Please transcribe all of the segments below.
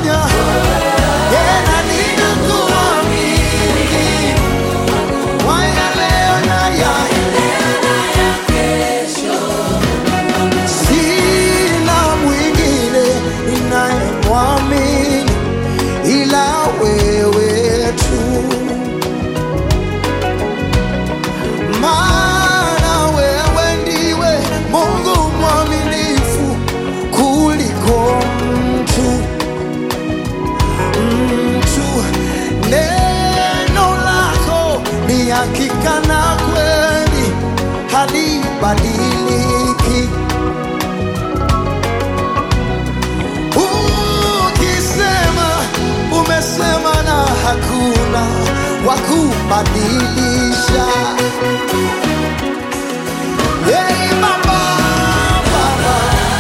umeponya tena ninakuamini kwa ya leo na ya sina mwingine ninayemwamini ila wewe tu maana wewe ndiwe Mungu mwaminifu kuliko mtu mtu. Neno lako ni hakika na kweli, halibadiliki. Ukisema umesema, na hakuna wa kubadilisha. Hey, Baba, Baba,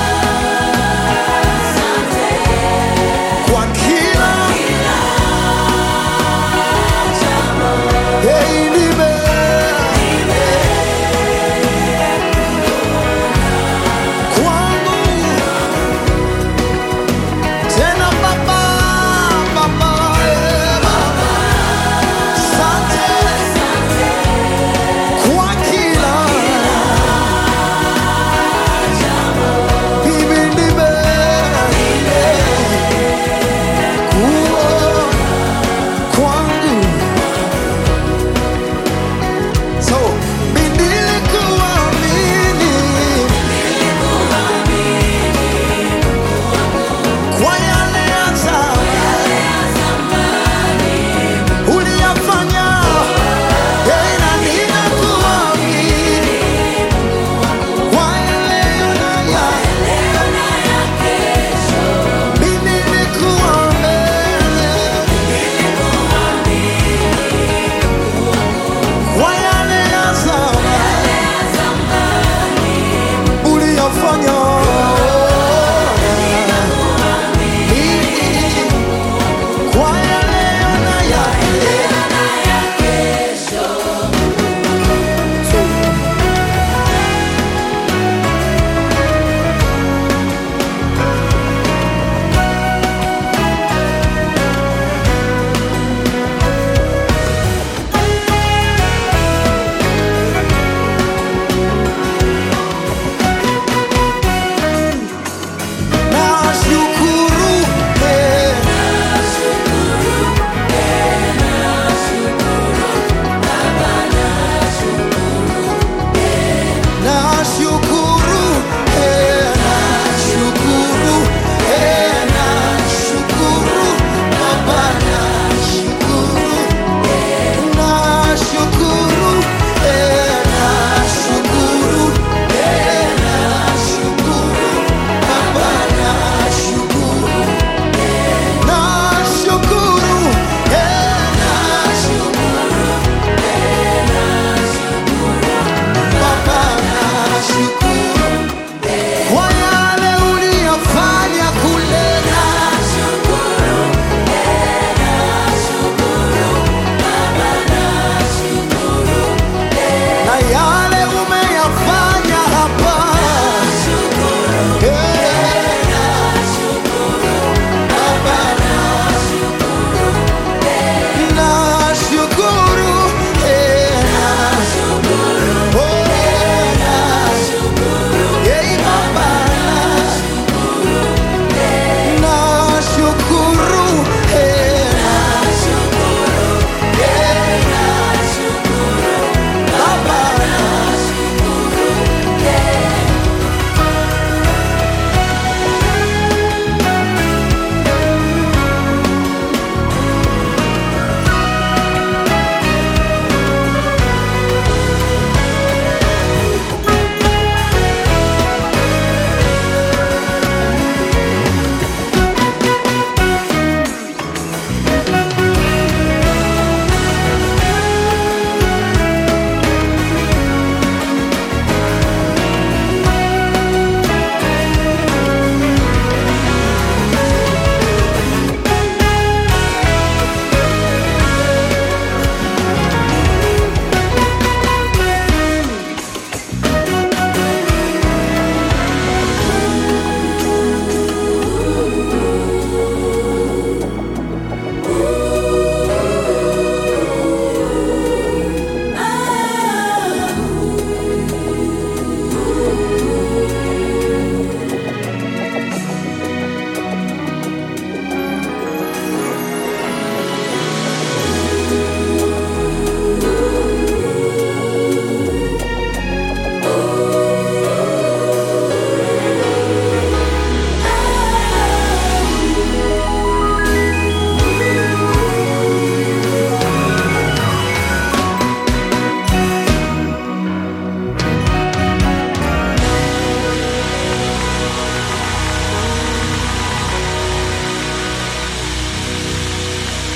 kwa kila hey, nime kwangu tena Baba, Baba, eh, Baba, asante kwa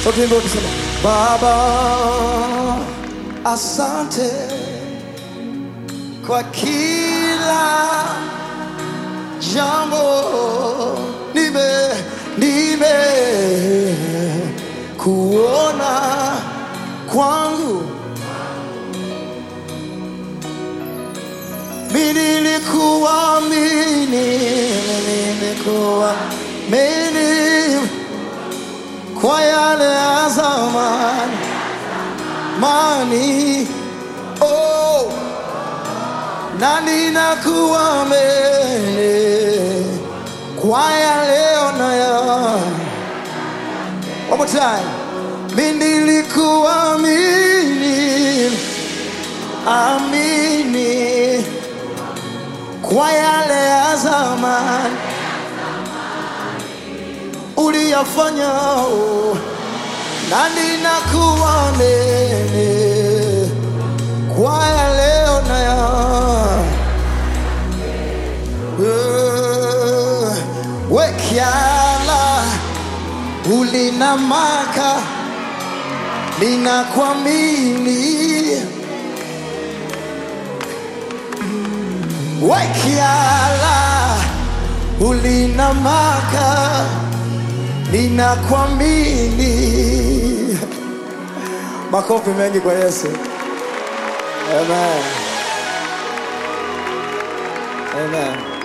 Sote imbe tuseme, Baba, asante kwa kila jambo nime nime kuona kwangu mimi nilikuamini mimi nilikuamini kwa yale ya zamani mani oh na ninakuamini kwa ya leo na ya One more time. Mimi nilikuamini amini kwa yale ya zamani uliyafanya oh, na ninakuamini kwa ya leo na ya Eh, wekiala ulinamaka ninakwamini wekiala ulinamaka ninakwamini makofi mengi kwa yesu amen amen